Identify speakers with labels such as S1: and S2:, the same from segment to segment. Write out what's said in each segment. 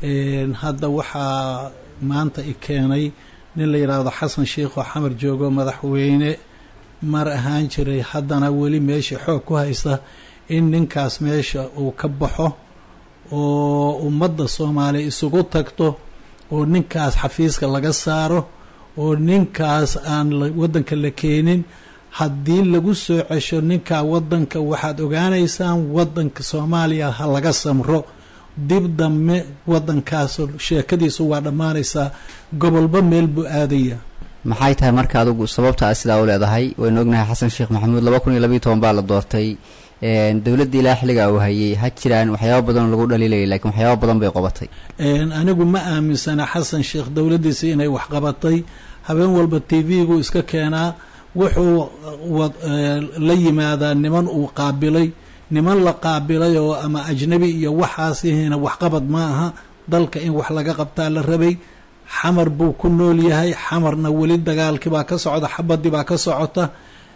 S1: hadda waxaa maanta i keenay nin la yidhaahdo xasan sheikh oo xamar joogo madaxweyne mar ahaan jiray haddana weli meesha xoog ku haysta in ninkaas meesha uu ka baxo oo ummadda soomaaliya isugu tagto oo ninkaas xafiiska laga saaro oo ninkaas aan waddanka la keenin haddii lagu soo cesho ninkaa waddanka waxaad ogaanaysaan waddanka soomaaliya ha laga samro dib dambe waddankaas sheekadiisu waa dhammaanaysaa gobolba meel buu aadaya
S2: maxay tahay marka adugu sababta a sidaa u leedahay waynu ognahay xasan sheekh maxamuud laba kun iyo labiiy toban baa la doortay dowladdii ilaa xilligaa uu hayay ha jiraan waxyaaba badan lagu dhaliilayay lakiin waxyaaba badan bay qabatay
S1: anigu ma aaminsana xasan sheekh dowladdiisi inay wax qabatay habeen walba t v-gu iska keenaa wuxuu la yimaadaa niman uu qaabilay niman la qaabilay oo ama ajnabi iyo waxaasihina waxqabad ma aha dalka in wax laga qabtaa la rabay xamar buu ku nool yahay xamarna weli dagaalkii baa ka socda xabadii baa ka socota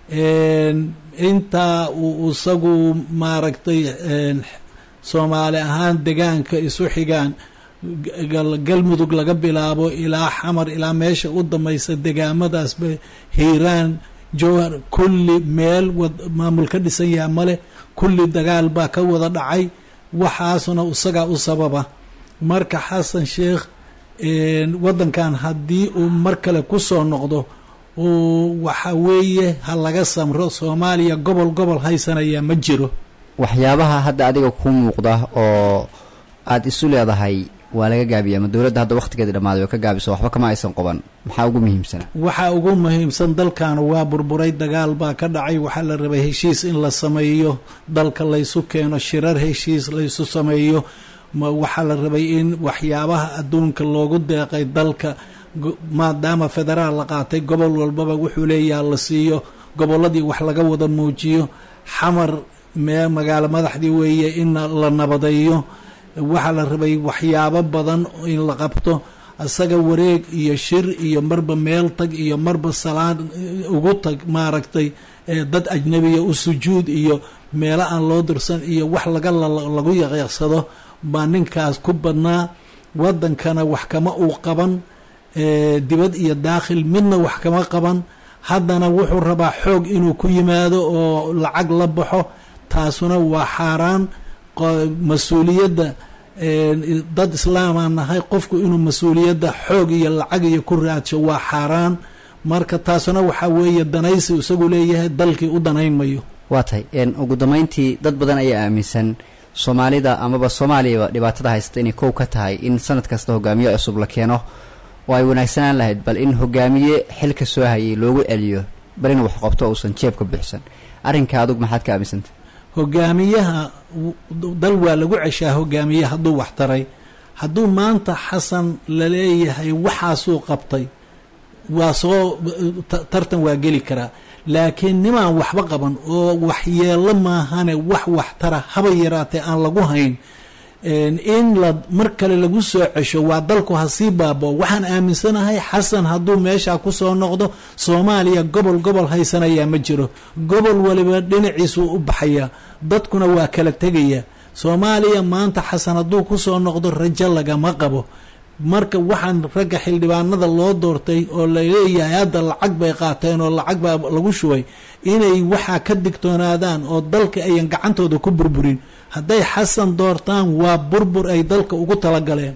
S1: intaa uu isagu maaragtay soomaali ahaan degaanka isu xigaan galmudug laga bilaabo ilaa xamar ilaa meesha u dambaysa degaamadaasba hiiraan jowhar kulli meel maamul ka dhisan yaha male kulli dagaal baa ka wada dhacay waxaasna isagaa u sababa marka xasan sheekh waddankan haddii uu mar kale ku soo noqdo waxa weeye ha laga samro soomaaliya gobol gobol haysanaya ma jiro
S2: waxyaabaha hadda adiga ku muuqda oo aada isu leedahay waa laga gaabiya ama dowladda hadda wakhtigeeda dhammaaday oo ka gaabiso waxba kama aysan qaban maxaa ugu muhiimsana
S1: waxaa ugu muhiimsan dalkan waa burburay dagaal baa ka dhacay waxaa la rabay heshiis in la sameeyo dalka laysu keeno shirar heshiis laysu sameeyo waxaa la rabay in waxyaabaha adduunka loogu deeqay dalka maadaama federaal la qaatay gobol walbaba wuxuu leeyaha la siiyo gobolladii wax laga wada muujiyo xamar mee magaalo madaxdii weeye in la nabadeeyo waxaa la rabay waxyaabo badan in la qabto isaga wareeg iyo shir iyo marba meel tag iyo marba salaan ugu tag maaragtay dad ajnabiya u sujuud iyo meelo aan loo dirsan iyo wax laga lagu yaqyaqsado baa ninkaas ku badnaa waddankana wax kama uu qaban dibad iyo daakhil midna wax kama qaban haddana wuxuu rabaa xoog inuu ku yimaado oo lacag la baxo taasuna waa xaaraan mas-uuliyadda dad islaamaan nahay qofku inuu mas-uuliyadda xoog iyo lacag iyo ku raadsho waa xaaraan marka taasuna waxaa weeye danaysi isagu leeyahay dalkii u danayn mayo
S2: waa tahay ugu dambeyntii dad badan ayaa aaminsan soomaalida amaba soomaaliyaba dhibaatada haysata inay kow ka tahay in sanad kasta hogaamiye cusub la keeno oo ay wanaagsanaan lahayd bal in hogaamiye xilka soo hayay loogu celiyo bal in wax qabto uusan jeebka buuxsan arrinka adug maxaad ka aaminsantay
S1: hogaamiyaha dal waa lagu ceshaa hogaamiye hadduu wax taray hadduu maanta xasan laleeyahay waxaasuu qabtay waa soo tartan waa geli karaa laakiin nimaan waxba qaban oo waxyeelo maahane wax wax tara haba yaraatee aan lagu hayn in la mar kale lagu soo cesho waa dalku ha sii baabo waxaan aaminsanahay xasan hadduu meeshaa kusoo noqdo soomaaliya gobol gobol haysanayaa ma jiro gobol waliba dhinaciisuu u baxayaa dadkuna waa kala tegaya soomaaliya maanta xasan hadduu kusoo noqdo rajo lagama qabo marka waxaan ragga xildhibaanada loo doortay oo laleeyahay hadda lacag bay qaateen oo lacag baa lagu shubay inay waxaa ka digtoonaadaan oo dalka ayan gacantooda ku burburin hadday xasan doortaan waa burbur ay dalka ugu talagaleen